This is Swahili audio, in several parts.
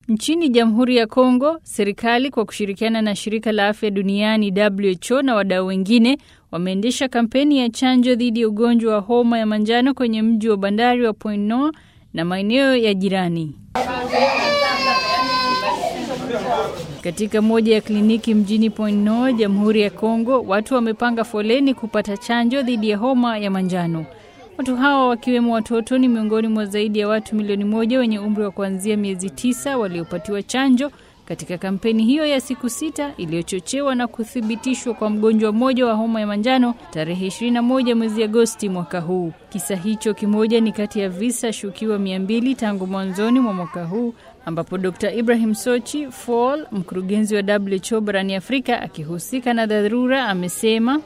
Nchini Jamhuri ya Kongo, serikali kwa kushirikiana na shirika la afya duniani WHO na wadau wengine wameendesha kampeni ya chanjo dhidi ya ugonjwa wa homa ya manjano kwenye mji wa bandari wa Point Nord na maeneo ya jirani. Katika moja ya kliniki mjini Point Nord, Jamhuri ya Kongo, watu wamepanga foleni kupata chanjo dhidi ya homa ya manjano. Watu hawa wakiwemo watoto ni miongoni mwa zaidi ya watu milioni moja wenye umri wa kuanzia miezi tisa waliopatiwa chanjo katika kampeni hiyo ya siku sita iliyochochewa na kuthibitishwa kwa mgonjwa mmoja wa homa ya manjano tarehe 21 mwezi Agosti mwaka huu. Kisa hicho kimoja ni kati ya visa shukiwa 200 tangu mwanzoni mwa mwaka huu ambapo Dr. Ibrahim Sochi Fall, mkurugenzi wa WHO barani Afrika akihusika na dharura, amesema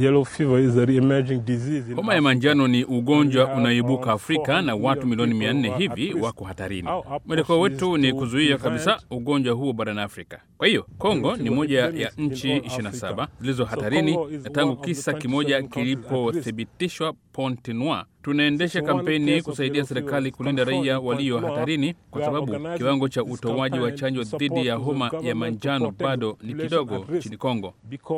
Homa ya manjano ni ugonjwa unaoibuka Afrika na watu milioni mia nne hivi wako hatarini. Mwelekeo wetu ni kuzuia kabisa ugonjwa huo barani Afrika. Kwa hiyo Kongo ni moja ya nchi 27 zilizo hatarini, na tangu kisa kimoja kilipothibitishwa Pointe Noire, tunaendesha kampeni kusaidia serikali kulinda raia walio hatarini, kwa sababu kiwango cha utoaji wa chanjo dhidi ya homa ya manjano bado ni kidogo nchini Kongo.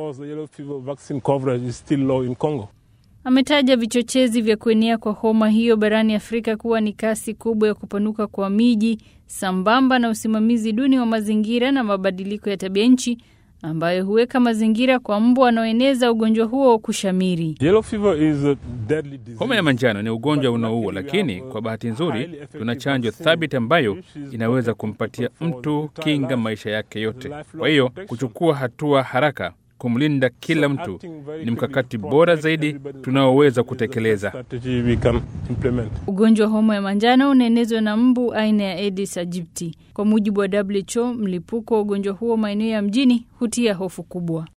Ametaja vichochezi vya kuenea kwa homa hiyo barani Afrika kuwa ni kasi kubwa ya kupanuka kwa miji sambamba na usimamizi duni wa mazingira na mabadiliko ya tabia nchi ambayo huweka mazingira kwa mbu wanaoeneza ugonjwa huo kushamiri. Homa ya manjano ni ugonjwa unaoua, lakini kwa bahati nzuri tuna chanjo thabiti ambayo inaweza kumpatia mtu kinga maisha yake yote. Kwa hiyo kuchukua hatua haraka kumlinda kila mtu ni mkakati bora zaidi tunaoweza kutekeleza. Ugonjwa wa homa ya manjano unaenezwa na mbu aina ya Aedes aegypti. Kwa mujibu wa WHO, mlipuko wa ugonjwa huo maeneo ya mjini hutia hofu kubwa.